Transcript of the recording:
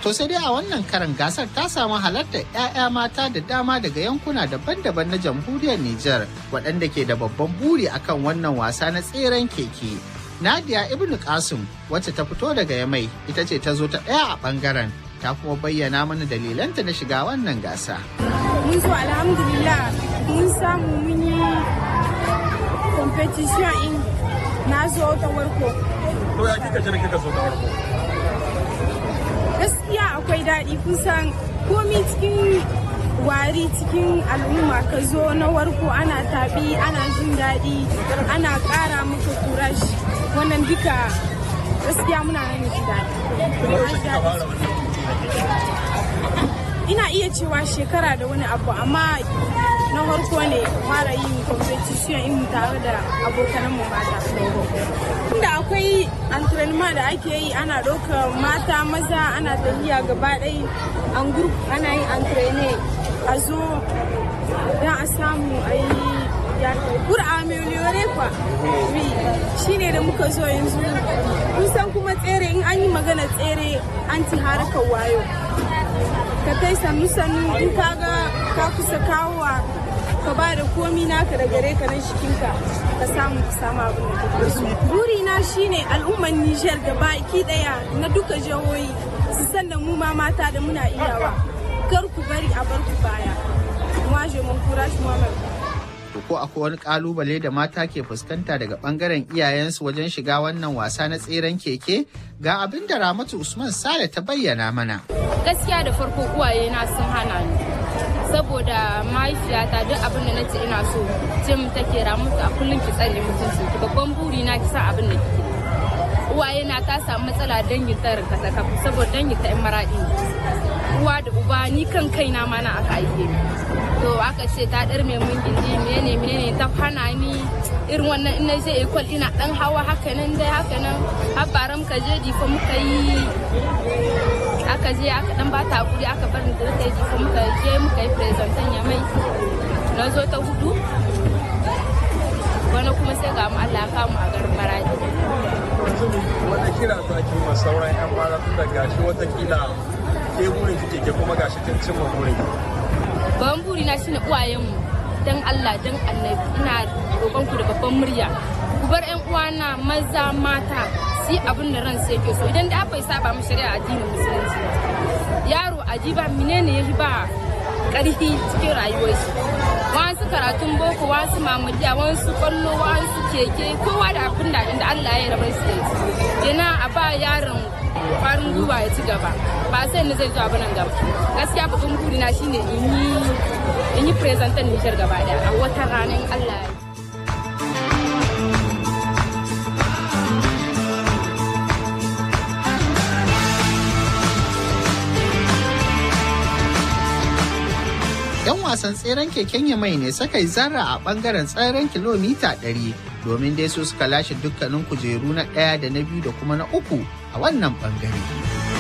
To sai dai a wannan karan gasar ta samu halartar 'ya'ya mata da dama daga yankuna daban-daban na jamhuriyar Nijar waɗanda ke da babban buri akan wannan wasa na tseren keke. Nadia Ibn Qasim wacce ta fito daga Yamai ita ce ta zo ta ɗaya a ɓangaren ta kuma bayyana mana dalilanta na shiga wannan gasa. Mun zo alhamdulillah mun samu mun yi competition in na zo ta warko. To ya kika jira kika zo ta warko? Gaskiya akwai daɗi kusan komi cikin wari cikin al'umma ka zo na warko ana taɓi ana jin daɗi ana ƙara maka kurash wannan duka gaskiya muna nan ji daɗi. Ina iya cewa shekara da wani abu amma na farko ne fara yin competition in tare da abokanan mu mata. Inda akwai antrenema da ake yi ana ɗaukar mata maza ana tafiya gaba ɗaya an group ana yin antrene a zo don a samu a yi pour améliorer kwa oui shine da muka zo yanzu kun san kuma tsere in an yi magana tsere an ci harkar wayo ka kai sannu sannu in ka ga ka kusa kawowa ka ba da komi naka da gare ka na jikinka ka samu ka samu abin da kake so buri na shine al'ummar Niger da baki daya na duka jihohi su san da mu ma mata da muna iyawa kar ku bari a bar ku baya moi je m'encourage moi-même ko akwai wani kalubale da mata ke fuskanta daga bangaren iyayensu wajen shiga wannan wasa na tseren keke ga abin da ramatu usman sale ta bayyana mana gaskiya da farko uwaye na sun hana ni saboda mahaifiyata duk abin da nace ina so ce mu take ramatu a kullum ki tsare mutunci ki babban buri na ki san abin da kike uwaye na ta samu matsala dangin ta rinka ta kafu saboda dangin ta yan maradi uwa da uba ni kan kaina ma na aka aike ni to aka ce ta dar mai mun gindi menene menene ta hana ni irin wannan ina je ekol ina dan hawa haka nan dai haka nan har baram ka je difa muka yi aka je aka dan bata hakuri aka bar ni da ta yi difa muka je muka yi presentan ya mai na zo ta hudu wani kuma sai ga mu Allah ka mu a garin Maradi Wata kira za ki ma sauran 'yan mata tun da gashi watakila ke burin kike ke kuma gashi kin cimma burin ki. babban buri na shine uwayenmu dan Allah dan annabi ina roƙon ku da babban murya ku bar ƴan uwana maza mata su abin da ran sai ke so idan da bai saba mu shari'a addinin musulunci yaro ajiba menene yafi ba ƙarfi cikin rayuwar shi wasu karatun boko wasu mamadiya wasu kwallo wasu keke kowa da abin da inda Allah ya rabar su da shi kenan a ba yaron farin gwiwa ya ci gaba ba sai ni zai zo abin nan gaba gaskiya babban burina shine in yi in yi presentan Nijar gaba daya a wata ranar Allah ya yan wasan tseren keken yamai ne suka yi zarra a bangaren tseren kilomita 100 domin dai su suka lashe dukkanin kujeru na ɗaya da na biyu da kuma na uku a wannan bangare.